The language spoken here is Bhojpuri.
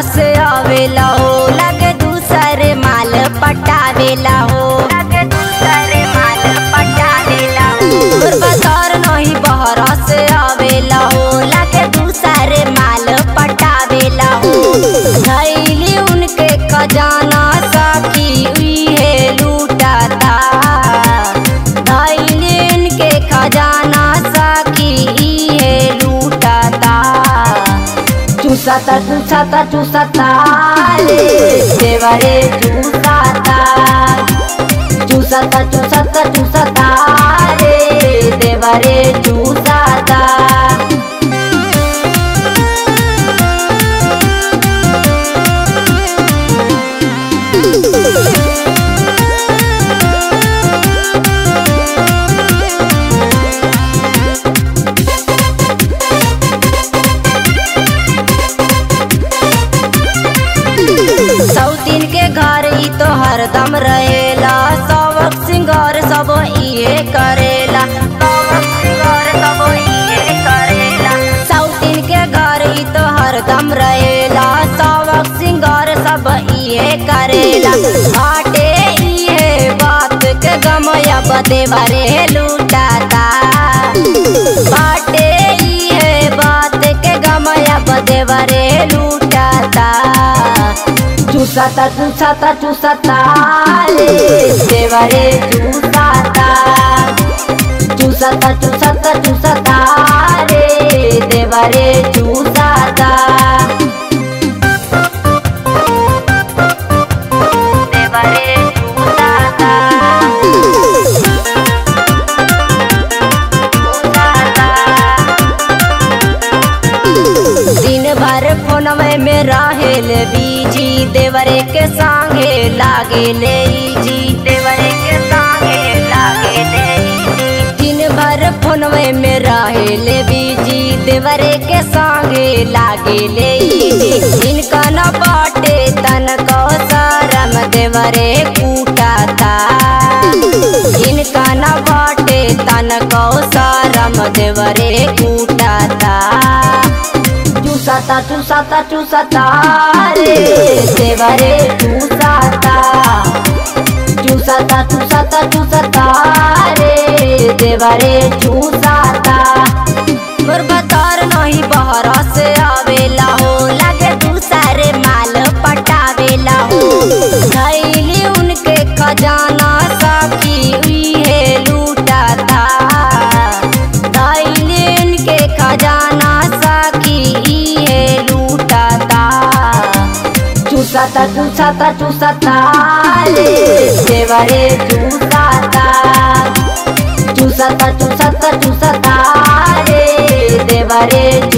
से आवेला हो लगे दूसरे माल पटावेला हो लगे दूसरे माल पटावेला हो तोर बाजार नहीं बहरा से आवेला हो लगे दूसरे माल पटावेला हो धैली उनके खजाना साकी उहे लूटाता धैली उनके खजाना साकी इहे लूटाता चूसाता चूसाता चूसाता रे देवरे चूसाता चूसाता चूसाता चूसाता रे देवरे चूसाता सौतीन के घर ई तो हरदम रहेला सबक सिंगार सब इहे करेला सबक सिंगार सब इहे करेला सौतीन के घर ई तो हरदम रहेला सबक सिंगार सब इहे करेला बाटे इहे बात के गमया बदे बारे लूटाता बाटे इहे बात के गमया बदे बारे लूटाता चूसाता चूसाता चूसाता रे देवरे चूसाता चूसाता चूसाता चूसाता रे देवरे चूसाता देवरे चूसाता दिन भर फोनवे में रहेल बीजी देवरे के संगे लागे ले जी देवरे के संगे लागे ले दिन भर फोनवे में रहेल बीजी देवरे के संगे लागे ले इनका न बाटे तन को शरम देवरे कूटाता इनका न बाटे तन को शरम देवरे कूटाता चूसाता चूसाता चूसाता रे देवरे चूसाता चूसाता चूसाता चूसाता रे देवरे चूसाता मोर बतर नहीं बहरा से आवेला हो लगे दूसरे माल पटावेला हो धैली उनके खजाना साकी उहे लूटाता धैली उनके खजाना साकी इहे लूटाता चूसाता चूसाता चूसाता रे देवरे चूसाता चूसाता चूसाता चूसाता रे देवरे